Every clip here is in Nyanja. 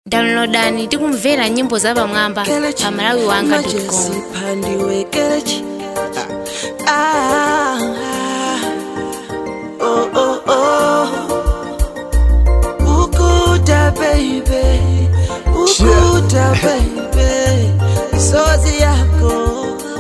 downloadani tikumvera nyimbo za pamwamba pa malawi wanga com pandiwe kelechi ah, ah, oh, oh, oh. ukuta baby ukuta baby sozi yako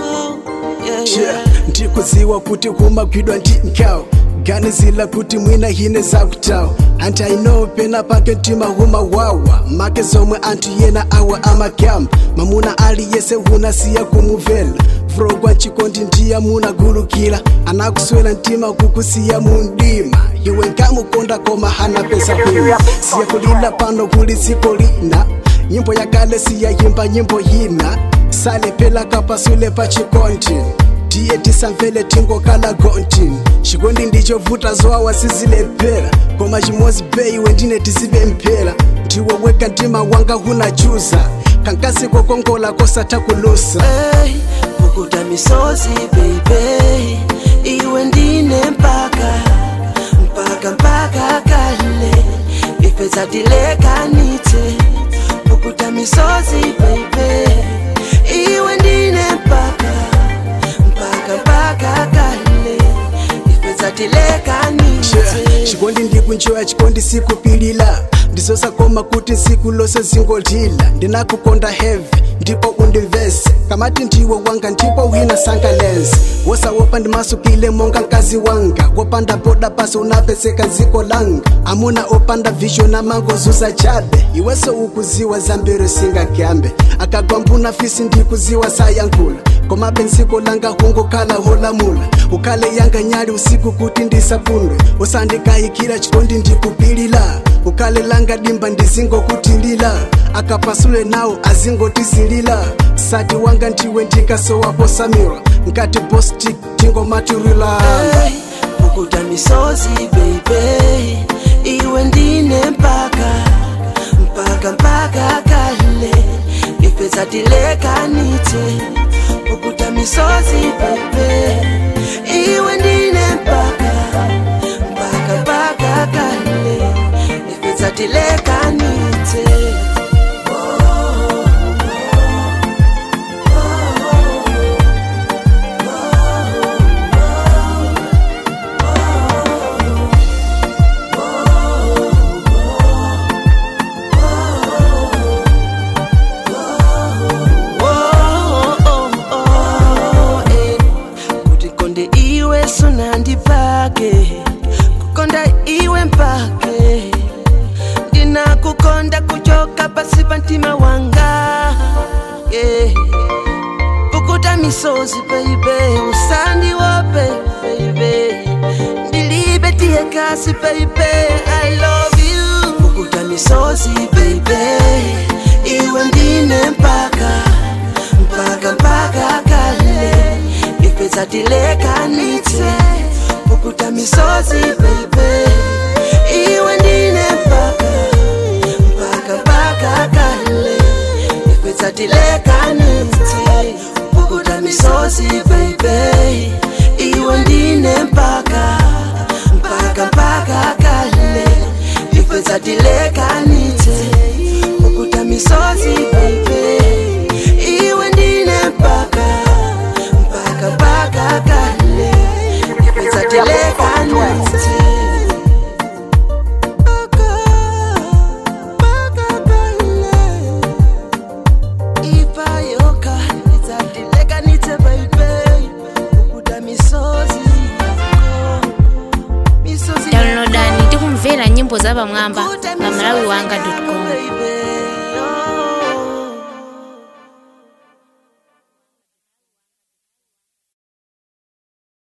yeah, yeah. ndikuziwa kuti kumagwidwa ndi nkhawa ganizila kuti mwina hine zakutawa anti aino pena pake mtima humawawa make zomwe anthu yena awa amagamba mamuna aliyese hunasiya kumuvela frogwa chikondi ndiya munagulukira anakuswera mtima kukusiya mundima iwe nkamukonda koma hana pesa hwina siya kulila pano kuli dziko lina nyimbo yakale siyayimba nyimbo yina salepela kapasule pa chikondi tiye tisamvele tingokala gonti chikondi ndichovuta zowawa sizilephera koma chimozi beiwe ndine tizibe mphera ndiwe weka mtima wanga hunachuza kankasi kokongola kosatha kulusa Hey, ukuta misozi baby iwe ndine mpaka mpaka mpaka kale ifeza tilekanite ukuta misozi baby iwe ndine mpaka mpaka mpaka kale ifeza tilekanite chikondi ndikunjoya chikondi sikupilila ndizosakoma kuti nsiku lose zingolila ndinakukonda heavy ndipo undimvese kamati ndiwe wanga ndipo wina sangalense wosawopa ndimasukile monga mkazi wanga wopanda poda pasi unapeseka dziko langa amuna opanda vision amangozuza chabe iweso ukuziwa zambiri singagambe akagwambuna fisi ndikuziwa sayankhula koma benziko langa hungokhala holamula ukhale yanga nyali usiku kuti ndisapundwe usandikayikira chikondi ndikupilila ukhale langa dimba ndizingokutilila akapasule nawo azingotisilila sati wanga ndiwe ndikasowapo samira nkati bostik tingomaturila Hey, ukuta misozi baby iwe ndine mpaka mpaka mpaka kale ifeza tilekanite ukuta misozi baby iwe ndine mpaka mpaka mpaka kale ifeza tilekanite Oh, oh, oh, eh. kuti konde iwe sunandipake kukonda iwe mpake ndinakukonda kuchoka pasi pa mtima wanga yeah. pukuta misozi baby usandiwope baby ndilibe tiye kasi baby i love you pukuta misozi baby iwe ndine mpaka mpaka mpaka kale ifeza tilekanite pukuta misozi baby iwe ndine mpaka mpaka mpaka kale ifeza tilekanite pukuta misozi baby iwe ndine mpaka mpaka mpaka kale ifeza tilekanite pukuta misozi baby iwe ndine mpaka mpaka mpaka kale ifeza tilekanite Mpaka, mpaka kale. ipayoka izatilekanite baby ukuta misozi yako. misozi downloadani tikumvera nyimbo za pamwamba pa malawi wanga com baby